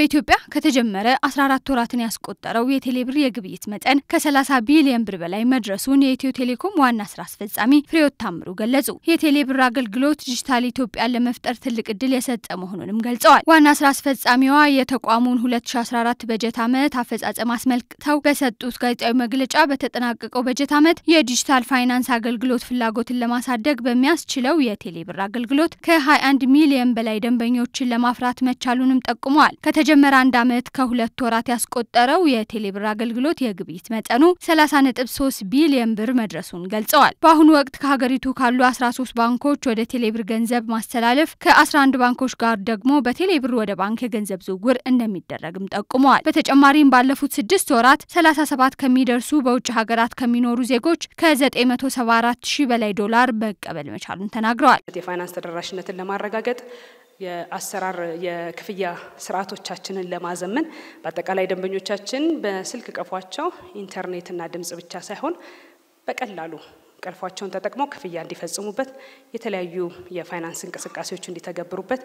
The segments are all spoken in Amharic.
በኢትዮጵያ ከተጀመረ 14 ወራትን ያስቆጠረው የቴሌብር የግብይት መጠን ከ30 ቢሊዮን ብር በላይ መድረሱን የኢትዮ ቴሌኮም ዋና ስራ አስፈጻሚ ፍሬሕይወት ታምሩ ገለጹ። የቴሌብር አገልግሎት ዲጂታል ኢትዮጵያን ለመፍጠር ትልቅ እድል የሰጠ መሆኑንም ገልጸዋል። ዋና ስራ አስፈጻሚዋ የተቋሙን 2014 በጀት ዓመት አፈጻጸም አስመልክተው በሰጡት ጋዜጣዊ መግለጫ በተጠናቀቀው በጀት ዓመት የዲጂታል ፋይናንስ አገልግሎት ፍላጎትን ለማሳደግ በሚያስችለው የቴሌብር አገልግሎት ከ21 ሚሊዮን በላይ ደንበኞችን ለማፍራት መቻሉንም ጠቁመዋል። ከተጀመረ አንድ ዓመት ከሁለት ወራት ያስቆጠረው የቴሌብር አገልግሎት የግብይት መጠኑ 30.3 ቢሊዮን ብር መድረሱን ገልጸዋል። በአሁኑ ወቅት ከሀገሪቱ ካሉ 13 ባንኮች ወደ ቴሌብር ገንዘብ ማስተላለፍ ከ11 ባንኮች ጋር ደግሞ በቴሌብር ወደ ባንክ የገንዘብ ዝውውር እንደሚደረግም ጠቁመዋል። በተጨማሪም ባለፉት ስድስት ወራት 37 ከሚደርሱ በውጭ ሀገራት ከሚኖሩ ዜጎች ከ974 ሺህ በላይ ዶላር መቀበል መቻሉን ተናግረዋል። የፋይናንስ ተደራሽነትን ለማረጋገጥ የአሰራር የክፍያ ስርዓቶቻችንን ለማዘመን በአጠቃላይ ደንበኞቻችን በስልክ ቀፏቸው ኢንተርኔትና ድምጽ ብቻ ሳይሆን በቀላሉ ቀልፏቸውን ተጠቅመው ክፍያ እንዲፈጽሙበት የተለያዩ የፋይናንስ እንቅስቃሴዎች እንዲተገብሩበት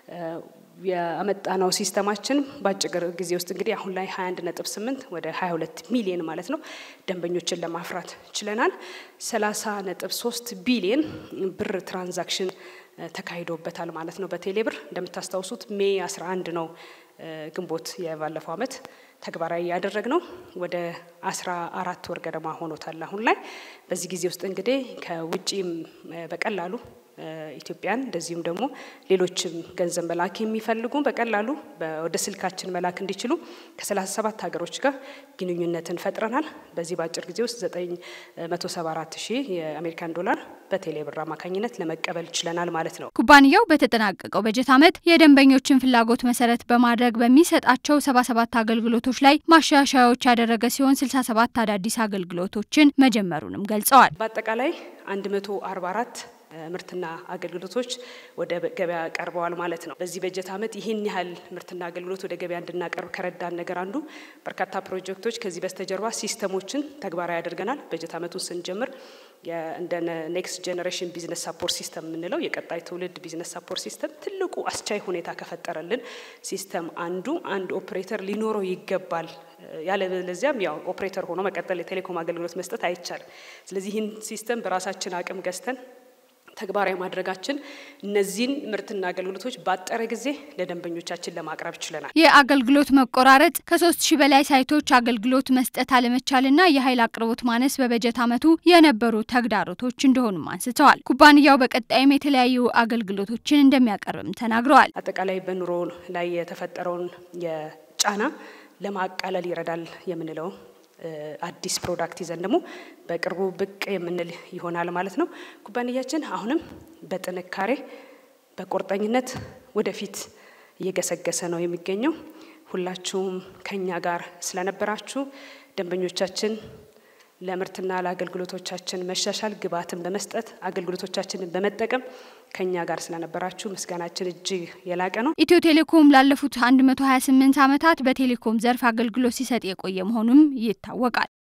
ያመጣነው ሲስተማችን በአጭር ጊዜ ውስጥ እንግዲህ አሁን ላይ 21 ነጥብ 8 ወደ 22 ሚሊዮን ማለት ነው ደንበኞችን ለማፍራት ችለናል። 30 ነጥብ 3 ቢሊዮን ብር ትራንዛክሽን ተካሂዶበታል ማለት ነው። በቴሌብር እንደምታስታውሱት ሜይ 11 ነው ግንቦት የባለፈው አመት ተግባራዊ ያደረግ ነው። ወደ አስራ አራት ወር ገደማ ሆኖታል አሁን ላይ። በዚህ ጊዜ ውስጥ እንግዲህ ከውጪም በቀላሉ ኢትዮጵያን እንደዚሁም ደግሞ ሌሎችም ገንዘብ መላክ የሚፈልጉ በቀላሉ ወደ ስልካችን መላክ እንዲችሉ ከሰላሳ ሰባት ሀገሮች ጋር ግንኙነትን ፈጥረናል። በዚህ በአጭር ጊዜ ውስጥ ዘጠኝ መቶ ሰባ አራት ሺህ የአሜሪካን ዶላር በቴሌብር አማካኝነት ለመቀበል ችለናል ማለት ነው። ኩባንያው በተጠናቀቀው በጀት ዓመት የደንበኞችን ፍላጎት መሰረት በማድረግ በሚሰጣቸው ሰባ ሰባት አገልግሎቶች ላይ ማሻሻያዎች ያደረገ ሲሆን ስልሳ ሰባት አዳዲስ አገልግሎቶችን መጀመሩንም ገልጸዋል። በአጠቃላይ አንድ መቶ አርባ አራት ምርትና አገልግሎቶች ወደ ገበያ ቀርበዋል ማለት ነው። በዚህ በጀት ዓመት ይህን ያህል ምርትና አገልግሎት ወደ ገበያ እንድናቀርብ ከረዳን ነገር አንዱ በርካታ ፕሮጀክቶች ከዚህ በስተጀርባ ሲስተሞችን ተግባራዊ አድርገናል። በጀት ዓመቱን ስንጀምር እንደ ኔክስት ጄኔሬሽን ቢዝነስ ሳፖርት ሲስተም የምንለው የቀጣይ ትውልድ ቢዝነስ ሳፖርት ሲስተም ትልቁ አስቻይ ሁኔታ ከፈጠረልን ሲስተም አንዱ አንድ ኦፕሬተር ሊኖረው ይገባል። ያለበለዚያም ያው ኦፕሬተር ሆኖ መቀጠል የቴሌኮም አገልግሎት መስጠት አይቻልም። ስለዚህ ይህን ሲስተም በራሳችን አቅም ገዝተን ተግባራዊ ማድረጋችን እነዚህን ምርትና አገልግሎቶች ባጠረ ጊዜ ለደንበኞቻችን ለማቅረብ ችለናል። የአገልግሎት መቆራረጥ፣ ከሶስት ሺህ በላይ ሳይቶች አገልግሎት መስጠት አለመቻልና የኃይል አቅርቦት ማነስ በበጀት ዓመቱ የነበሩ ተግዳሮቶች እንደሆኑም አንስተዋል። ኩባንያው በቀጣይም የተለያዩ አገልግሎቶችን እንደሚያቀርብም ተናግረዋል። አጠቃላይ በኑሮ ላይ የተፈጠረውን የጫና ለማቃለል ይረዳል የምንለው አዲስ ፕሮዳክት ይዘን ደግሞ በቅርቡ ብቅ የምንል ይሆናል ማለት ነው። ኩባንያችን አሁንም በጥንካሬ በቁርጠኝነት ወደፊት እየገሰገሰ ነው የሚገኘው። ሁላችሁም ከኛ ጋር ስለነበራችሁ ደንበኞቻችን ለምርትና ለአገልግሎቶቻችን መሻሻል ግብዓትን በመስጠት አገልግሎቶቻችንን በመጠቀም ከኛ ጋር ስለነበራችሁ ምስጋናችን እጅግ የላቀ ነው። ኢትዮ ቴሌኮም ላለፉት 128 ዓመታት በቴሌኮም ዘርፍ አገልግሎት ሲሰጥ የቆየ መሆኑም ይታወቃል።